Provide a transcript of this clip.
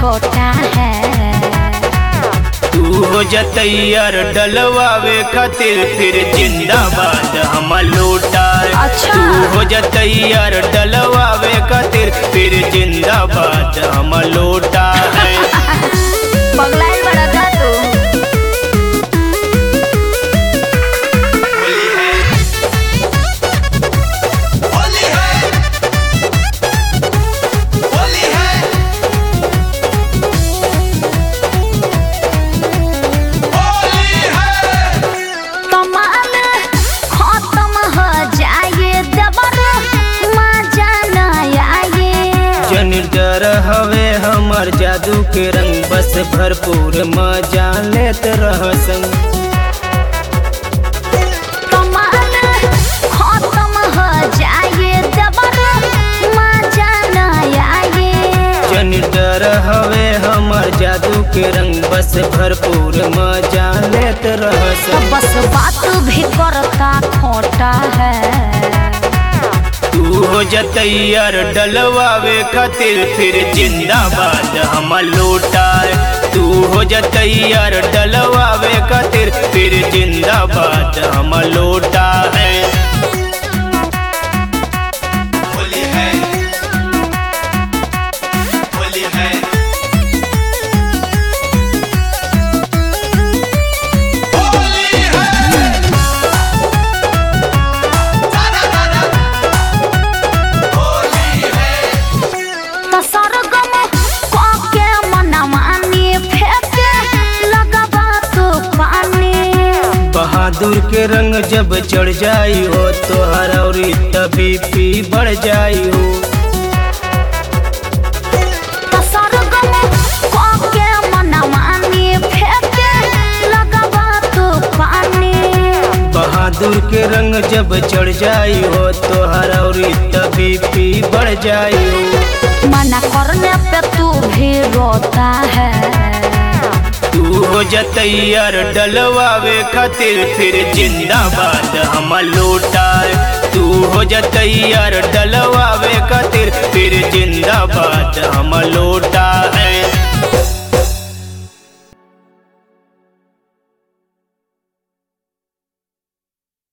छोटा है तू हो जतैयर डलवावे खातिर फिर जिंदाबाद हम लौटा अच्छा। तू हो जतैयर डलवावे खातिर फिर जिंदाबाद हम लौटा है बगलाइल बड़ा का तू होली है होली है होली है कमाल खत्म हो जाए दबर मजा न आए जन डर हवे हमर जादू के रंग बस भरपूर मजा लेत रह संग कमाल खत्म हो जाए दबर मजा न आए जन डर हवे हमर जादू के रंग बस भरपूर मजा लेत रह तो संग बस बात भी करता खोटा है तू हो जतैयर डलवावे खातिर फिर जिंदाबाद हम लौटा तू हो जतैयर डलवावे खातिर फिर जिंदाबाद हम लौटा है होली है होली है होली है दादा दादा होली है तो सरगम के मनमानी फेंके लगबा तो पानी बहादुर के रंग जब चढ़ जाई हो तो हरौरी तभी पी बढ़ जाई हो तो सरगम के मनमानी फेंके लगबा तो पानी बहादुर के रंग जब चढ़ जाई हो तो हरौरी तभी पी बढ़ जाई हो मना करने पे तू भी रोता है तू हो जतैयर डलवावे खातिर फिर जिंदाबाद हम लौटा तू हो जतैयर डलवावे खातिर फिर जिंदाबाद हम लौटा